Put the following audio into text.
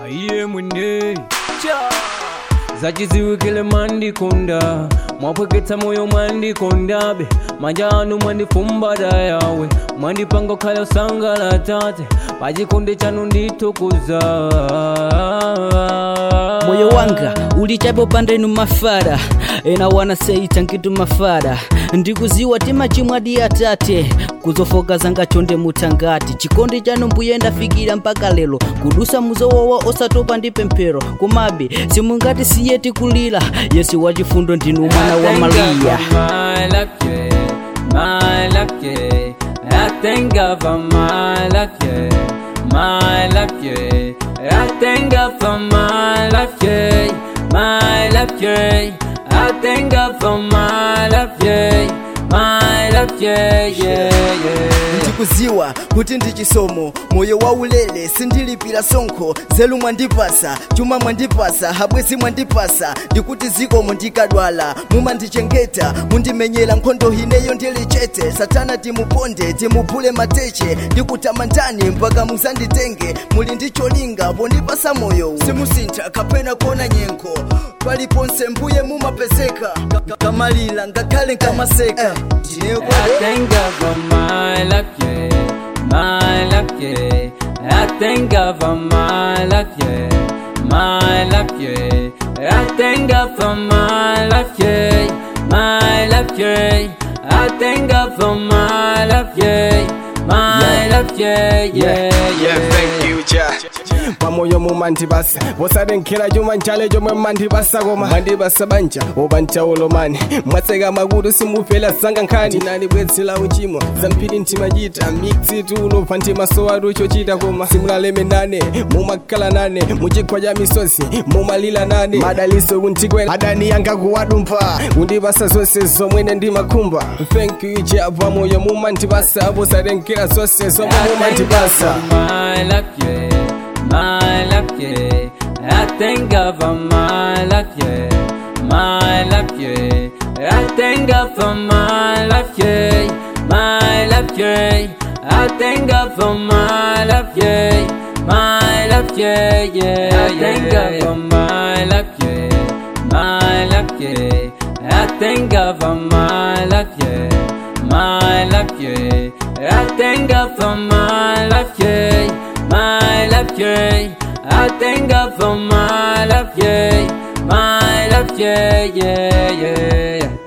aiye mwene zachiziwikile mandikonda mwapweketsa moyo mwandikondabe manja anu mwandifumbata yawe mwandipanga ukhala usangala tate pachikonde chanu nditukuza moyo wanga ulichapo pandenu mafara ena wana seita nkitu mafara ndikuziwa timachimwadi atate kuzofoka zanga chonde mutangati chikondi chanu mbuye ndafikira mpaka lero kudusa muzowawa osatopa ndi pemphero komabe simungati siye tikulira yesu wachifundo ndinu mwana wa mariya My life, yeah, my life, yeah. I thank God for my life, yeah, my life, yeah. I thank God for my life, yeah, my life, yeah. I thank God for my life, yeah, my life, yeah, yeah, yeah. ndikuziwa kuti ndi chisomo moyo waulere sindilipira sonkho zelu mwandipasa chuma mwandipasa habwezi mwandipasa ndikuti zikomo ndikadwala mumandichengeta mundimenyera nkhondo ineyo ndili chete satana timuponde timuphule mateche ndikutamandani mpaka muzanditenge muli ndi cholinga pondipasa moyo simusintha kapena kuona nyengo paliponse mbuye mumapezeka Ka- ka- kamalira ngakhale nkamaseka ndineyo I thank God for my life, yeah, my life, yeah. I thank God for my life, yeah, my life, yeah. I thank God for my life, yeah, my life, yeah. I thank God for my life, yeah, my life, yeah, yeah, Yeah, thank you, Jah. pamoyo mumandibasa vosarenkhera chuma nchale chomwe mmandibasa koma mandibasa banja obancha ulomani mwatseka makutu simufela sanga nkhani tinali bwezi la uchimo zamphiri ntimachita miksi tulo pa ntimasowatu chochita koma simulaleme nane mumakhala nane muchigwa cha misozi mumalila nane madaliso kuntikwela adani yanga kuwadumpha kundibasa zonse zomwene ndimakhumba thank you Jah pamoyo mumandibasa vosarenkhera zonse zomwe mumandibasa my life, yeah, my life, yeah. I thank God for my life, yeah, my life, yeah. I thank God for my life, yeah, my life, yeah. I thank God for my life, yeah, my life, yeah, yeah. I thank God for my life, yeah, my life, yeah. I thank God for my life, yeah, my life, yeah. I thank God for my life, yeah, my life, yeah. I thank God for my life, yeah, my life, yeah, yeah, yeah.